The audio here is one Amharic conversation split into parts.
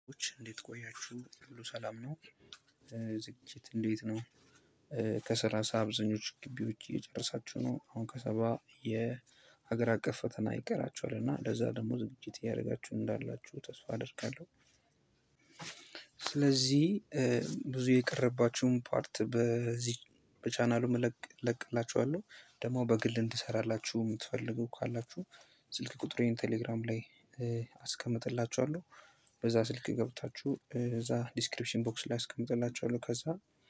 ች እንዴት ቆያችሁ? ሁሉ ሰላም ነው? ዝግጅት እንዴት ነው? ከሰላሳ አብዛኞቹ ግቢዎች እየጨረሳችሁ ነው። አሁን ከሰባ የሀገር አቀፍ ፈተና ይቀራችኋል እና ለዛ ደግሞ ዝግጅት እያደረጋችሁ እንዳላችሁ ተስፋ አደርጋለሁ። ስለዚህ ብዙ የቀረባችሁን ፓርት በዚህ በቻናሉ እለቅላችኋለሁ። ደግሞ በግል እንድሰራላችሁ የምትፈልጉ ካላችሁ ስልክ ቁጥሬን ቴሌግራም ላይ አስቀምጥላችኋለሁ። በዛ ስልክ ገብታችሁ እዛ ዲስክሪፕሽን ቦክስ ላይ አስቀምጥላችኋለሁ። ከዛ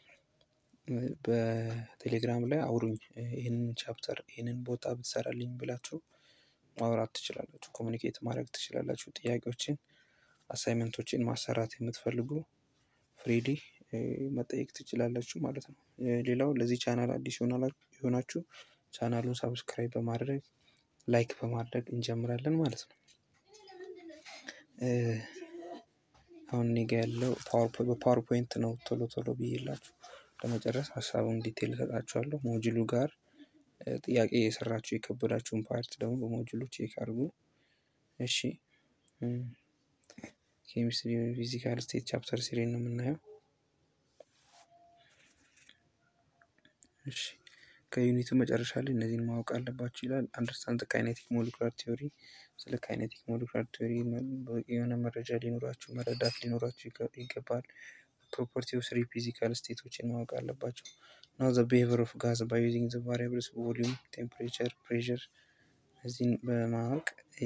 በቴሌግራም ላይ አውሩኝ ይሄንን ቻፕተር ይሄንን ቦታ ብትሰራልኝ ብላችሁ ማውራት ትችላላችሁ ኮሚኒኬት ማድረግ ትችላላችሁ። ጥያቄዎችን አሳይመንቶችን ማሰራት የምትፈልጉ ፍሪሊ መጠየቅ ትችላላችሁ ማለት ነው። ሌላው ለዚህ ቻናል አዲስ የሆናችሁ ቻናሉን ሰብስክራይብ በማድረግ ላይክ በማድረግ እንጀምራለን ማለት ነው። አሁን እኔ ጋ ያለው በፓወር ፖይንት ነው ቶሎ ቶሎ ብዬላችሁ ለመጨረስ ሀሳቡን ዲቴል እሰጣችኋለሁ። ሞጁሉ ጋር ጥያቄ የሰራችሁ የከበዳችሁን ፓርት ደግሞ በሞጁሉ ቼክ አድርጉ። እሺ ኬሚስትሪ ፊዚካል ስቴት ቻፕተር ስሪ ነው የምናየው። እሺ ከዩኒቱ መጨረሻ ላይ እነዚህን ማወቅ አለባችሁ ይላል። አንደርስታንድ ካይኔቲክ ሞለኩላር ቲዮሪ ስለ ካይኔቲክ ሞለኩላር ቲዮሪ የሆነ መረጃ ሊኖራችሁ መረዳት ሊኖራችሁ ይገባል። ፕሮፐርቲ ኦፍ ስሪ ፊዚካል ስቴቶችን ማወቅ አለባቸው። ናው ዘ ቢሄቪየር ኦፍ ጋዝ ባይ ዩዚንግ ዘ ቫሪያብልስ ቮሊዩም ቴምፕሬቸር ፕሬዠር እዚህን በማወቅ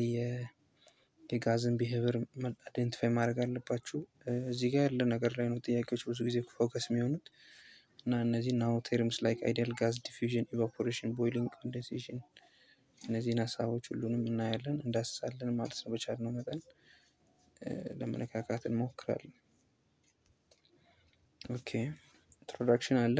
የጋዝን ቢሄቪየር አይደንቲፋይ ማድረግ አለባችሁ። እዚህ ጋር ያለ ነገር ላይ ነው ጥያቄዎች ብዙ ጊዜ ፎከስ የሚሆኑት እና እነዚህ ናው ቴርምስ ላይክ አይዲያል ጋዝ ዲፊውዥን ኢቫፖሬሽን ቦይሊንግ ኮንደንሴሽን እነዚህን ሀሳቦች ሁሉንም እናያለን እንዳስሳለን ማለት ነው። በቻልነው መጠን ለመነካካት እንሞክራለን። ኦኬ ኢንትሮዳክሽን አለ።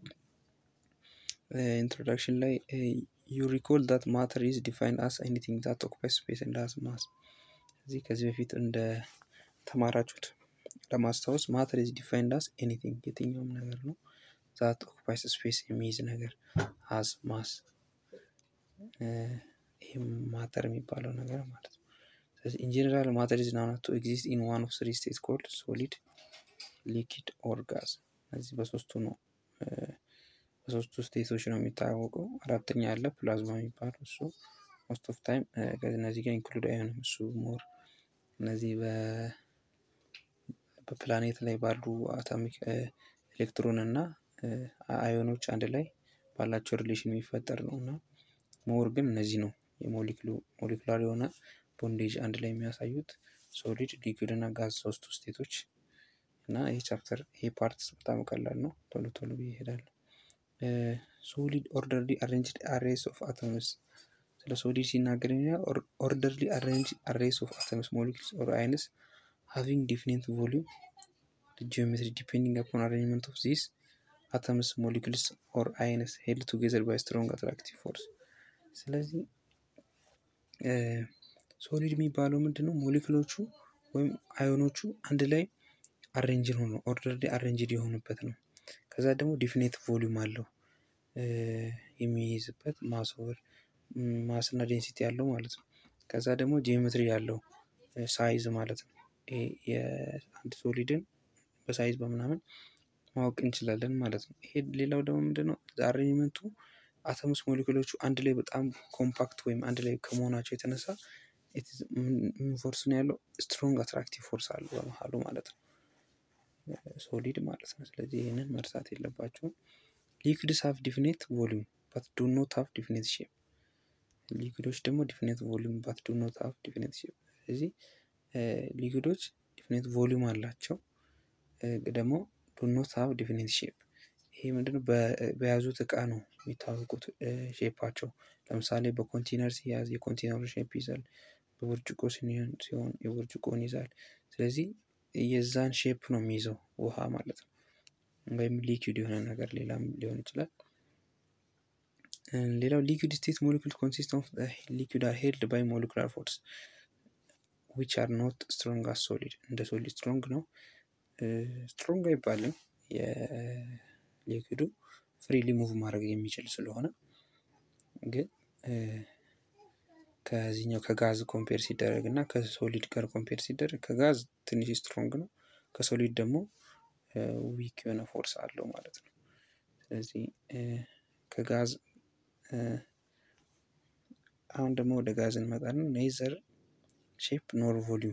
ኢንትሮዳክሽን ላይ ዩ ሪኮል ዳት ማተር ኢዝ ዲፋይንድ አስ ኤኒቲንግ ዛት ኦኩፓይስ ስፔስ ኤንድ ሃዝ ማስ እዚህ ከዚህ በፊት እንደ ተማራችሁት ለማስታወስ ማተር ኢዝ ዲፋይንድ አስ ኤኒቲንግ የትኛውም ነገር ነው ዛት ኦኩፓይስ ስፔስ የሚይዝ ነገር ሃዝ ማስ ይህም ማተር የሚባለው ነገር ማለት ነው። ስለዚህ ኢን ጀነራል ማተር ኢዝ ናውን ቱ ኤግዚስት ኢን ዋን ኦፍ ስሪ ስቴት ኮልድ ሶሊድ ሊኪድ ኦር ጋዝ እነዚህ በሶስቱ ነው በሶስቱ ስቴቶች ነው የሚታወቀው። አራተኛ አለ ፕላዝማ የሚባለው እሱ ሞስት ኦፍ ታይም ከእነዚህ ጋር ኢንክሉድ አይሆንም እሱ ሞር እነዚህ በፕላኔት ላይ ባሉ አቶሚክ ኤሌክትሮን እና አዮኖች አንድ ላይ ባላቸው ሪሌሽን የሚፈጠር ነው እና ሞር ግን እነዚህ ነው የሞሊክሉ ሞሊኩላር የሆነ ቦንዴጅ አንድ ላይ የሚያሳዩት ሶሊድ ሊኩዊድ እና ጋዝ ሶስቱ ስቴቶች እና ይህ ቻፕተር ይሄ ፓርት በጣም ቀላል ነው። ቶሎ ቶሎ ብዬ እሄዳለሁ። ሶሊድ ኦርደርሊ አሬንጅድ አሬስ ኦፍ አተምስ ስለ ሶሊድ ሲናገር ኦርደርሊ አሬንጅ አሬስ ኦፍ አተምስ ሞሊክልስ ኦር አይንስ ሃቪንግ ዲፊኒት ቮሊዩም ጂኦሜትሪ ዲፔንዲንግ አፖን አሬንጅመንት ኦፍ ዚስ አተምስ ሞሊክልስ ኦር አይንስ ሄልድ ቱጌዘር ባይ ስትሮንግ አትራክቲቭ ፎርስ። ስለዚህ ሶሊድ የሚባለው ምንድን ነው? ሞሊክሎቹ ወይም አዮኖቹ አንድ ላይ አሬንጅን ሆኖ ኦርደርሊ አሬንጅድ የሆኑበት ነው። ከዛ ደግሞ ዲፊኔት ቮሊዩም አለው የሚይዝበት ማስ ኦቨር ማስ እና ዴንሲቲ ያለው ማለት ነው። ከዛ ደግሞ ጂኦሜትሪ ያለው ሳይዝ ማለት ነው። የአንድ ሶሊድን በሳይዝ በምናምን ማወቅ እንችላለን ማለት ነው። ይሄ ሌላው ደግሞ ምንድነው? አሬንጅመንቱ አተምስ ሞሊኩሎቹ አንድ ላይ በጣም ኮምፓክት ወይም አንድ ላይ ከመሆናቸው የተነሳ ምን ፎርስ ነው ያለው? ስትሮንግ አትራክቲቭ ፎርስ አለው በመሃሉ ማለት ነው። ሶሊድ ማለት ነው። ስለዚህ ይህንን መርሳት የለባችሁም። ሊኩዊድስ ሃቭ ዲፊኔት ቮሊዩም ባት ዱ ኖት ሃቭ ዲፊኔት ሼፕ። ሊኩዊዶች ደግሞ ዲፊኔት ቮሊዩም ባት ዱ ኖት ሃቭ ዲፊኔት ሼፕ። ስለዚህ ሊኩዊዶች ዲፊኔት ቮሊዩም አላቸው ደግሞ ዱ ኖት ሃቭ ዲፊኔት ሼፕ። ይሄ ምንድነው? በያዙት እቃ ነው የሚታወቁት ሼፓቸው። ለምሳሌ በኮንቴነር ሲያዝ የኮንቴነሩ ሼፕ ይይዛል። በብርጭቆ ሲሆን የብርጭቆን ይይዛል። ስለዚህ የዛን ሼፕ ነው የሚይዘው ውሃ ማለት ነው። ወይም ሊኩዊድ የሆነ ነገር ሌላም ሊሆን ይችላል። ሌላው ሊኩዊድ ስቴት ሞሊኩል ኮንሲስት ኦፍ ሊኩዊድ አር ሄልድ ባይ ሞሊኩላር ፎርስ ዊች አር ኖት ስትሮንግ አስ ሶሊድ። እንደ ሶሊድ ስትሮንግ ነው ስትሮንግ አይባልም። የሊኩዊዱ ፍሪሊ ሙቭ ማድረግ የሚችል ስለሆነ ግን ከዚህኛው ከጋዝ ኮምፔር ሲደረግ እና ከሶሊድ ጋር ኮምፔር ሲደረግ ከጋዝ ትንሽ ስትሮንግ ነው፣ ከሶሊድ ደግሞ ዊክ የሆነ ፎርስ አለው ማለት ነው። ስለዚህ ከጋዝ አሁን ደግሞ ወደ ጋዝ እንመጣለን። ኔዘር ሼፕ ኖር ቮሊዩም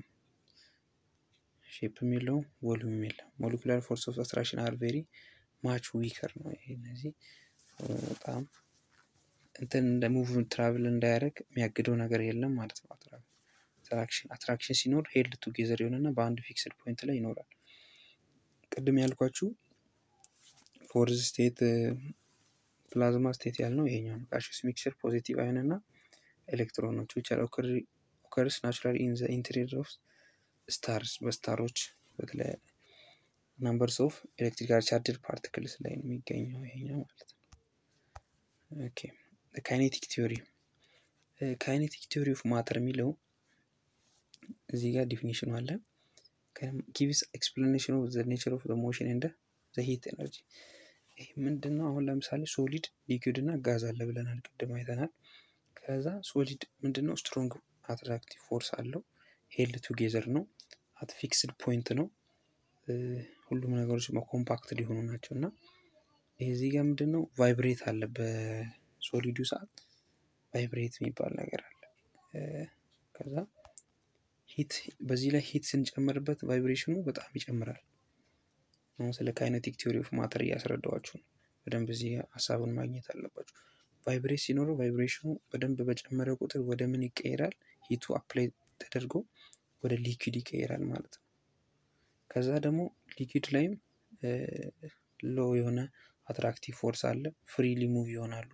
ሼፕም የለውም ቮሊዩም የለም። ሞሊኩላር ፎርስ ኦፍ አትራክሽን አር ቬሪ ማች ዊከር ነው። ይሄ እነዚህ በጣም እንትን እንደ ሙቭ ትራቭል እንዳያደርግ የሚያግደው ነገር የለም ማለት ነው። አትራክሽን አትራክሽን ሲኖር ሄልድ ቱጌዘር የሆነና በአንድ ፊክስድ ፖይንት ላይ ይኖራል። ቅድም ያልኳችሁ ፎርዝ ስቴት ፕላዝማ ስቴት ያልነው ይሄኛው ነው። ጋሽስ ሚክስቸር ፖዚቲቭ አይን እና ኤሌክትሮኖች ዊች አር ኦከርስ ናቹራሊ ኢን ዘ ኢንቴሪየር ኦፍ ስታርስ በስታሮች በተለያየ ናምበርስ ኦፍ ኤሌክትሪካል ቻርጅድ ፓርቲክልስ ላይ ነው የሚገኘው ይሄኛው ማለት ነው። ኦኬ ካይኔቲክ ቲዮሪ ካይኔቲክ ቲዮሪ ኦፍ ማተር የሚለው እዚህ ጋር ዲፊኒሽኑ አለ። ጊቭስ ኤክስፕላኔሽን ኦፍ ዘ ኔቸር ኦፍ ዘ ሞሽን እንደ ዘ ሂት ኤነርጂ። ይህ ምንድን ነው? አሁን ለምሳሌ ሶሊድ ሊኩዊድ እና ጋዝ አለ ብለናል፣ ቅድም አይተናል። ከዛ ሶሊድ ምንድን ነው? ስትሮንግ አትራክቲቭ ፎርስ አለው። ሄልድ ቱጌዘር ነው። አት ፊክስድ ፖይንት ነው። ሁሉም ነገሮች ኮምፓክት ሊሆኑ ናቸው እና እዚህ ጋር ምንድን ነው ቫይብሬት አለ። በሶሊዱ ሰዓት ቫይብሬት የሚባል ነገር አለ። ከዛ ሂት በዚህ ላይ ሂት ስንጨምርበት ቫይብሬሽኑ በጣም ይጨምራል። አሁን ስለ ካይነቲክ ቲዮሪ ኦፍ ማተር እያስረዳዋችሁ ነው። በደንብ እዚህ ሀሳቡን ማግኘት አለባችሁ። ቫይብሬት ሲኖረው ቫይብሬሽኑ በደንብ በጨመረ ቁጥር ወደ ምን ይቀየራል? ሂቱ አፕላይ ተደርጎ ወደ ሊኩዊድ ይቀየራል ማለት ነው። ከዛ ደግሞ ሊኩዊድ ላይም ሎ የሆነ አትራክቲቭ ፎርስ አለ። ፍሪሊ ሙቭ ይሆናሉ።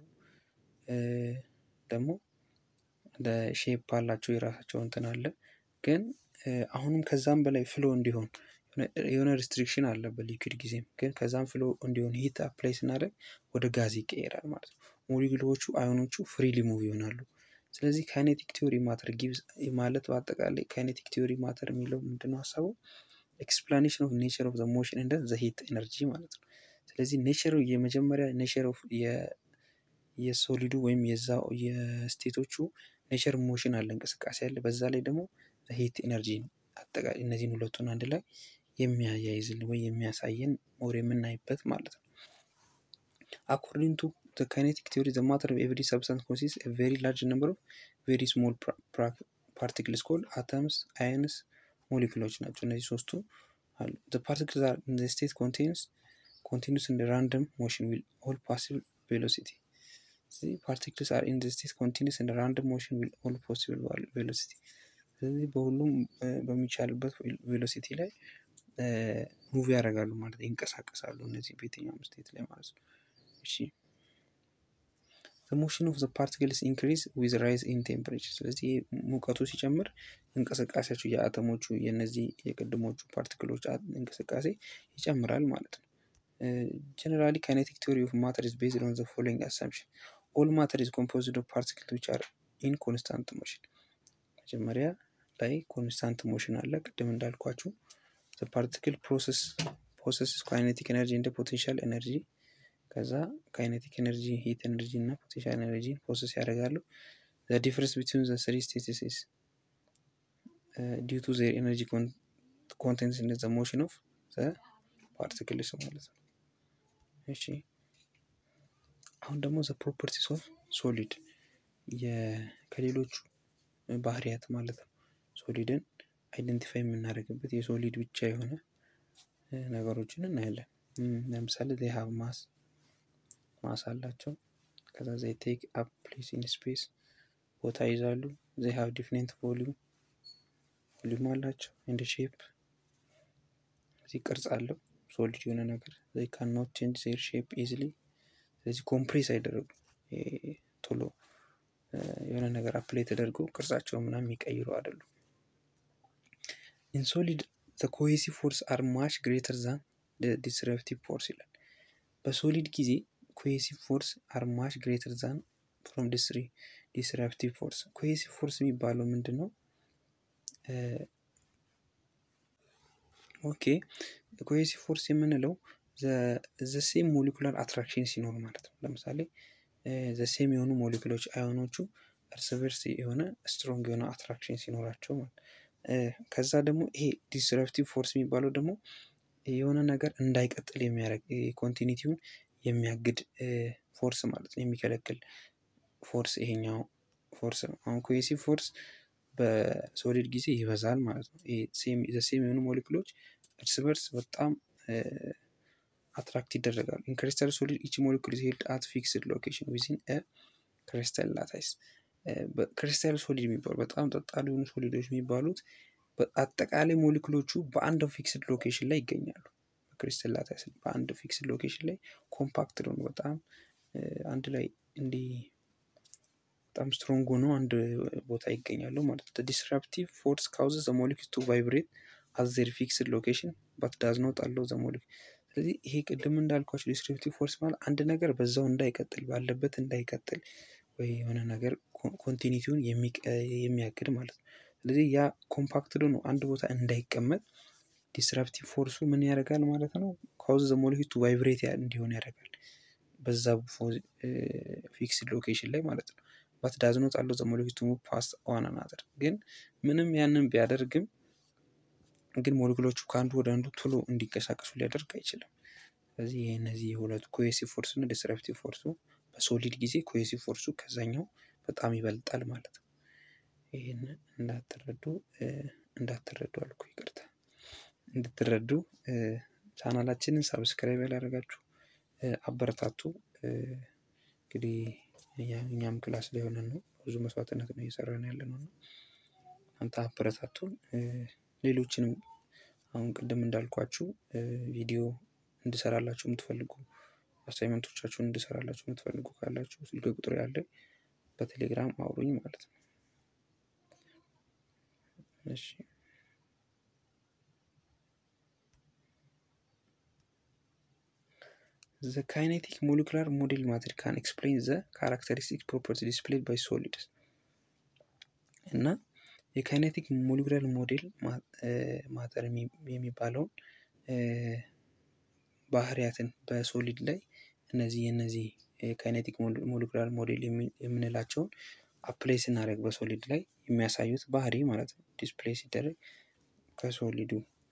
ደግሞ ሼፕ አላቸው የራሳቸው እንትን አለ። ግን አሁንም ከዛም በላይ ፍሎ እንዲሆን የሆነ ሪስትሪክሽን አለ በሊኩዊድ ጊዜም። ግን ከዛም ፍሎ እንዲሆን ሂት አፕላይ ስናደርግ ወደ ጋዝ ይቀየራል ማለት ነው። ሞሊኩሎቹ አዮኖቹ ፍሪሊ ሙቭ ይሆናሉ። ስለዚህ ካይኔቲክ ቲዮሪ ማተር ጊቭስ ማለት በአጠቃላይ ካይኔቲክ ቲዮሪ ማተር የሚለው ምንድነው ሀሳቡ? ኤክስፕላኔሽን ኦፍ ኔቸር ኦፍ ዘ ሞሽን እንደ ዘ ሂት ኤነርጂ ማለት ነው። ስለዚህ ኔቸሩ የመጀመሪያ ኔቸር ኦፍ የሶሊዱ ወይም የዛው የስቴቶቹ ኔቸር ሞሽን አለ፣ እንቅስቃሴ አለ። በዛ ላይ ደግሞ ሂት ኤነርጂ አጠቃላይ እነዚህን ሁለቱን አንድ ላይ የሚያያይዝልን ወይ የሚያሳየን ሞር የምናይበት ማለት ነው። አኮርዲንግ ቱ the kinetic theory the matter of every substance consists a very large number of very small particles called atoms ions ሞሊኩሎች ናቸው እነዚህ ሶስቱ አሉ the particles are in the state contains continuous and random motion with all possible velocity ስለዚህ particles are in the state continuous and random motion with all possible velocity ስለዚህ በሁሉም በሚቻልበት ቬሎሲቲ ላይ ሙቪ ያደርጋሉ ማለት ይንቀሳቀሳሉ እነዚህ በየትኛውም ስቴት ላይ ማለት ነው እሺ ሞሽን ኦፍ ዘ ፓርቲክልስ ኢንክሪዝ ዊዝ ራይዝ ኢን ቴምፕሬቸር። ስለዚህ ሙቀቱ ሲጨምር እንቅስቃሴያቸው የአተሞቹ የነዚህ የቅድሞቹ ፓርቲክሎች እንቅስቃሴ ይጨምራል ማለት ነው። ጀነራሊ ካይኔቲክ ቲዮሪ ኦፍ ማተር ኢዝ ቤዝድ ኦን ዘ ፎሎዊንግ አሳምፕሽን ኦል ማተር ኢዝ ኮምፖዝድ ኦፍ ፓርቲክል ዊች አር ኢን ኮንስታንት ሞሽን። መጀመሪያ ላይ ኮንስታንት ሞሽን አለ ቅድም እንዳልኳችሁ ዘ ፓርቲክል ፕሮሰስ ፕሮሰስ ካይኔቲክ ኤነርጂ እንደ ፖቴንሻል ኤነርጂ ከዛ ካይኔቲክ ኤነርጂ ሂት ኤነርጂ እና ፖቴንሻል ኤነርጂ ፕሮሰስ ያደርጋሉ። ዘ ዲፍረንስ ቢትዊን ዘ ስሪ ስቴትስ ኢዝ ዲው ቱ ዜር ኤነርጂ ኮንቴንትስ ኢን ዘ ሞሽን ኦፍ ዘ ፓርቲክልስ ማለት ነው። እሺ አሁን ደግሞ ዘ ፕሮፐርቲስ ኦፍ ሶሊድ ከሌሎቹ ባህሪያት ማለት ነው። ሶሊድን አይደንቲፋይ የምናደርግበት የሶሊድ ብቻ የሆነ ነገሮችን እናያለን። ለምሳሌ ዜ ሃቭ ማስ ማስ አላቸው። ከዛ ዘይ ቴክ አፕ ፕሌስ ኢን ስፔስ ቦታ ይዛሉ። ዘይ ሃቭ ዲፍሬንት ቮሊዩም ቮሊዩም አላቸው። ኤንድ ሼፕ እዚህ ቅርጽ አለው ሶሊድ የሆነ ነገር ዘይ ካን ኖት ቼንጅ ዜር ሼፕ ኢዝሊ። ስለዚህ ኮምፕሬስ አይደረጉም ቶሎ የሆነ ነገር አፕላይ ተደርጎ ቅርጻቸው ምናምን የሚቀይሩ አይደሉም። ኢን ሶሊድ ዘ ኮሄሲቭ ፎርስ አር ማች ግሬተር ዛን ዲስረፕቲቭ ፎርስ ይላል። በሶሊድ ጊዜ ኮሄሲቭ ፎርስ አር ማች ግሬተር ዛን ፍሮም ዲስረፕቲቭ ፎርስ። ኮሄሲቭ ፎርስ የሚባለው ምንድን ነው? ኦኬ ኮሄሲቭ ፎርስ የምንለው ዘሴም ሞሊኩላር አትራክሽን ሲኖር ማለት ነው። ለምሳሌ ዘሴም የሆኑ ሞሊኩሎች አዮኖቹ እርስ በርስ የሆነ ስትሮንግ የሆነ አትራክሽን ሲኖራቸው ማለት ከዛ ደግሞ ይሄ ዲስረፕቲቭ ፎርስ የሚባለው ደግሞ የሆነ ነገር እንዳይቀጥል የሚያደርግ ኮንቲኒቲውን የሚያግድ ፎርስ ማለት ነው፣ የሚከለክል ፎርስ ይሄኛው ፎርስ ነው። አሁን ኮሄሲቭ ፎርስ በሶሊድ ጊዜ ይበዛል ማለት ነው። ሴም የሆኑ ሞሌክሎች እርስ በርስ በጣም አትራክት ይደረጋሉ። ኢን ክሪስታል ሶሊድ ኢች ሞሌኩል ሄልድ አት ፊክስድ ሎኬሽን ዊዚን ክሪስታል ላታይስ። ክሪስታል ሶሊድ የሚባሉ በጣም ጠጣሪ የሆኑ ሶሊዶች የሚባሉት አጠቃላይ ሞሌኩሎቹ በአንድ ፊክስድ ሎኬሽን ላይ ይገኛሉ። ክሪስታል ላታይስ በአንድ ፊክስድ ሎኬሽን ላይ ኮምፓክት ነው፣ በጣም አንድ ላይ እንዲህ በጣም ስትሮንግ ሆነው አንድ ቦታ ይገኛሉ ማለት ነው። ዲስራፕቲቭ ፎርስ ካውዝስ ዘ ሞሊኪውልስ ቱ ቫይብሬት አት ዜር ፊክስድ ሎኬሽን ባት ዳዝ ኖት አለው ዘ ሞሊኪውል። ስለዚህ ይሄ ቅድም እንዳልኳቸው ዲስክሪፕቲቭ ፎርስ ማለት አንድ ነገር በዛው እንዳይቀጥል ባለበት እንዳይቀጥል ወይ የሆነ ነገር ኮንቲኒቲውን የሚያግድ ማለት ነው። ስለዚህ ያ ኮምፓክትዶ ነው አንድ ቦታ እንዳይቀመጥ ዲስራፕቲቭ ፎርሱ ምን ያደርጋል ማለት ነው? ካውዝ ዘ ሞሊኪውል ቱ ቫይብሬት እንዲሆን ያደርጋል በዛ ፊክስድ ሎኬሽን ላይ ማለት ነው። ባት ዳዝ ኖት አለው ዘ ሞሊኪውል ቱ ሙቭ ፓስት ዋን አናዘር። ግን ምንም ያንን ቢያደርግም ግን ሞሊኩሎቹ ከአንዱ ወደ አንዱ ቶሎ እንዲንቀሳቀሱ ሊያደርግ አይችልም። ስለዚህ ይህ እነዚህ የሁለቱ ኮሄሲቭ ፎርስ እና ዲስረፕቲቭ ፎርሱ በሶሊድ ጊዜ ኮሄሲቭ ፎርሱ ከዛኛው በጣም ይበልጣል ማለት ነው። ይህን እንዳትረዱ እንዳትረዱ አልኩ ይቅርታ፣ እንድትረዱ ቻናላችንን ሳብስክራይብ ያላደረጋችሁ አበረታቱ። እንግዲህ እኛም ክላስ ላይ ሆነን ነው ብዙ መስዋዕትነት ነው እየሰራን ያለ ነው። አንተ አበረታቱን። ሌሎችንም አሁን ቅድም እንዳልኳችሁ ቪዲዮ እንድሰራላችሁ የምትፈልጉ አሳይመንቶቻችሁን እንድሰራላችሁ የምትፈልጉ ካላችሁ ስልክ ቁጥር ያለ በቴሌግራም አውሩኝ ማለት ነው። እሺ ዘ ካይኔቲክ ሞሊኩላር ሞዴል ማተር ካን ኤክስፕሌን ዘ ካራክተሪስቲክ ፕሮፐርቲ ዲስፕሌይድ ባይ ሶሊድስ እና የካይኔቲክ ሞሊኩላር ሞዴል ማተር የሚባለውን ባህሪያትን በሶሊድ ላይ እነዚህ የነዚህ ካይኔቲክ ሞሊኩላር ሞዴል የምንላቸውን አፕላይ ስናደርግ በሶሊድ ላይ የሚያሳዩት ባህሪ ማለት ነው። ዲስፕሌይ ሲደረግ ከሶሊዱ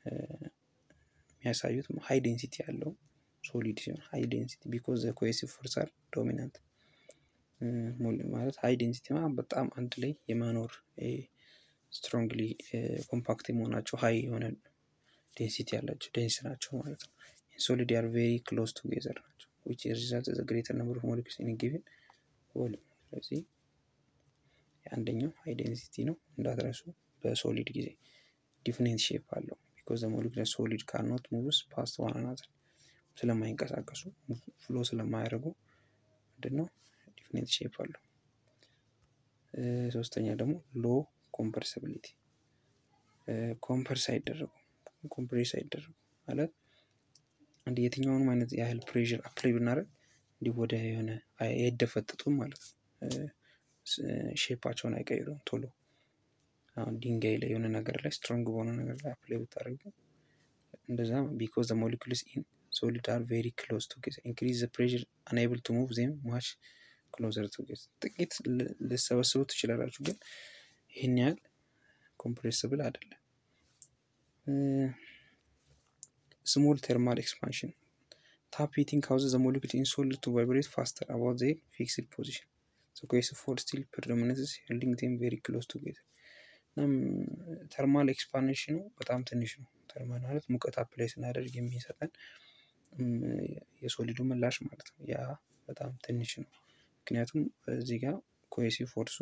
የሚያሳዩት ሀይ ዴንሲቲ ያለው ሶሊድ ሲሆን ሀይ ዴንሲቲ ቢኮዝ ዘ ኮሄሲቭ ፎርስ አር ዶሚናንት ማለት ሀይ ዴንሲቲ በጣም አንድ ላይ የመኖር ስትሮንግሊ ኮምፓክት መሆናቸው ሀይ የሆነ ዴንሲቲ ያላቸው ዴንስ ናቸው ማለት ነው። ሶሊድ አር ቬሪ ክሎዝ ቱጌዘር ናቸው ዊች ሪዛልት ዘ ግሬተር ነምበር ኦፍ ሞሊኩልስ ኢን ጊቭን ቮሊዩም። ስለዚህ የአንደኛው ሃይ ዴንሲቲ ነው እንዳትረሱ። በሶሊድ ጊዜ ዲፍኔንት ሼፕ አለው ቢኮዝ ዘ ሞሊኩላር ሶሊድ ካን ኖት ሙቭስ ፓስት ዋን አናዘር ስለማይንቀሳቀሱ ፍሎ ስለማያደርጉ ምንድነው ዲፍኔንት ሼፕ አለው። ሶስተኛ ደግሞ ሎ ኮምፐርሲቢሊቲ ኮምፐርስ አይደረጉም ኮምፕሬስ አይደረጉም ማለት አንድ የትኛውንም አይነት ያህል ፕሬዥር አፕላይ ብናደርግ እንዲህ ወደ የሆነ አይደፈጥጡም ማለት ነው። ሼፓቸውን አይቀይሩም ቶሎ። አሁን ድንጋይ ላይ የሆነ ነገር ላይ ስትሮንግ በሆነ ነገር ላይ አፕላይ ብታደርጉ እንደዛ ቢኮዝ ዘ ሞሊኩልስ ኢን ሶሊድ አር ቬሪ ክሎዝ ቱጌዘር ኢንክሪዝ ዘ ፕሬዥር አንኤብል ቱ ሙቭ ዜም ማች ክሎዘር ቱጌዘር። ጥቂት ልሰበስቡ ትችላላችሁ፣ ግን ይህን ያህል ኮምፕሬስብል አይደለም። ስሞል ቴርማል ኤክስፓንሽን ታፕ ሂቲንግ ካውዝስ ዘ ሞሊኩል ኢን ሶሊድ ቱ ቫይብሬት ፋስተር አባውት ዜር ፊክስድ ፖዚሽን ዘ ኮሄሲቭ ፎርስ ስቲል ፕሪዶሚነንስ ሆልዲንግ ዜም ቬሪ ክሎዝ ቱጌዘር። እናም ተርማል ኤክስፓንሽኑ በጣም ትንሽ ነው። ተርማል ማለት ሙቀት አፕላይ ስናደርግ የሚሰጠን የሶሊዱ ምላሽ ማለት ነው። ያ በጣም ትንሽ ነው። ምክንያቱም እዚህ ጋር ኮሄሲቭ ፎርሱ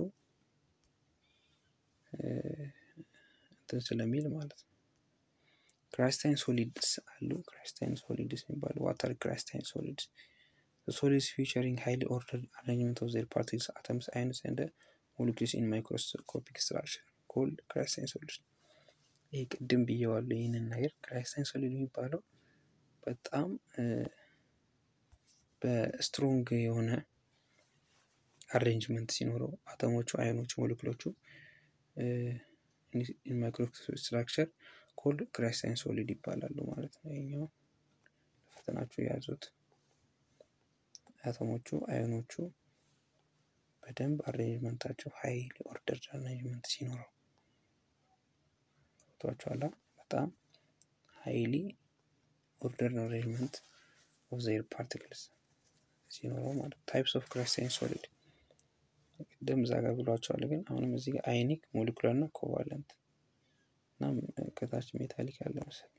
እንትን ስለሚል ማለት ነው። ክራይስታይን ሶሊድስ አሉ። ክራይስታይን ሶሊድስ የሚባሉ ዋተር ክራይስታይን ሶሊድስ ሶሊድስ ፊቸሪንግ ሃይሊ ኦርደርድ አሬንጅመንት ኦፍ ዜር ፓርቲክልስ አተምስ አይንስ ኤንድ ሞሊኩልስ ኢን ማይክሮስኮፒክ ስትራክቸር ኮልድ ክራይስታይን ሶሊድስ። ይህ ቅድም ብየዋለሁ። ይህንን ነገር ክራይስታይን ሶሊድ የሚባለው በጣም በስትሮንግ የሆነ አሬንጅመንት ሲኖረው አተሞቹ፣ አዮኖቹ፣ ሞሊኩሎቹ ማይክሮስኮፒክ ስትራክቸር ኮልድ ክራይስታይን ሶሊድ ይባላሉ ማለት ነው። ይኛው ፈተናችሁ የያዙት አተሞቹ፣ አዮኖቹ በደንብ አሬንጅመንታቸው ሀይሊ ኦርደር አሬንጅመንት ሲኖረው ቷቸኋላ በጣም ሀይሊ ኦርደር አሬንጅመንት ኦፍ ዘይር ፓርቲክልስ ሲኖረው ማለት ታይፕስ ኦፍ ክራይስታይን ሶሊድ ቅድም እዛ ጋር ብሏቸዋል። ግን አሁንም እዚህ ጋር አይኒክ ሞሊኩላር እና ኮቫለንት እና ከታች ሜታሊክ ያለ መሰል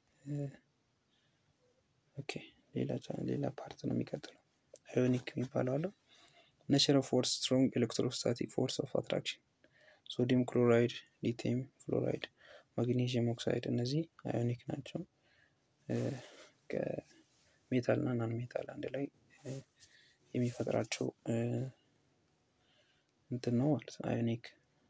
ኦኬ ሌላ ሌላ ፓርት ነው የሚቀጥለው። አዮኒክ የሚባለው አለው ኔቸር ኦፍ ፎርስ ስትሮንግ ኤሌክትሮስታቲክ ፎርስ ኦፍ አትራክሽን ሶዲየም ክሎራይድ፣ ሊቲየም ፍሎራይድ፣ ማግኔዥየም ኦክሳይድ እነዚህ አዮኒክ ናቸው። ከሜታል እና ናን ሜታል አንድ ላይ የሚፈጥራቸው እንትን ነው ማለት ነው አዮኒክ።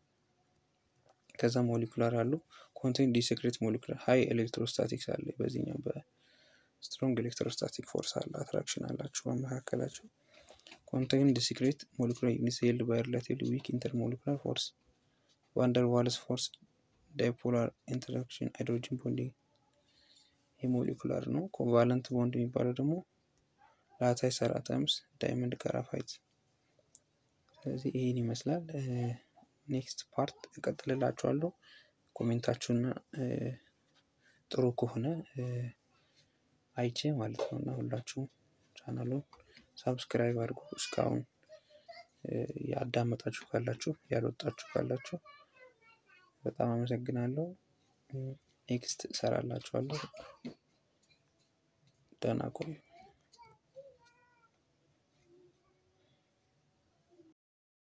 ከዛ ሞሊኩላር አሉ ኮንቴንት ዲሴክሬት ሞሊኩላር ሀይ ኤሌክትሮስታቲክስ አለ በዚህኛው በስትሮንግ ኤሌክትሮስታቲክ ፎርስ አለ አትራክሽን አላቸው በመካከላቸው ኮንቴን ዲሴክሬት ሞሊኩላር ዩኒትስ ሄልድ ባይ ሪላቲቭሊ ዊክ ኢንተር ሞሊኩላር ፎርስ ዋንደር ዋልስ ፎርስ ዳይፖላር ኢንተራክሽን ሃይድሮጅን ቦንዲንግ የሞሊኩላር ነው። ኮቫለንት ቦንድ የሚባለው ደግሞ ላታይ ሰራተምስ ዳይመንድ ጋራፋይት። ስለዚህ ይህን ይመስላል። ኔክስት ፓርት እቀጥልላችኋለሁ። ኮሜንታችሁና ጥሩ ከሆነ አይቼ ማለት ነው እና ሁላችሁም ቻናሉን ሳብስክራይብ አድርጉ። እስካሁን ያዳመጣችሁ ካላችሁ ያልወጣችሁ ካላችሁ በጣም አመሰግናለሁ። ኔክስት እሰራላችኋለሁ። ደህና ቆዩ።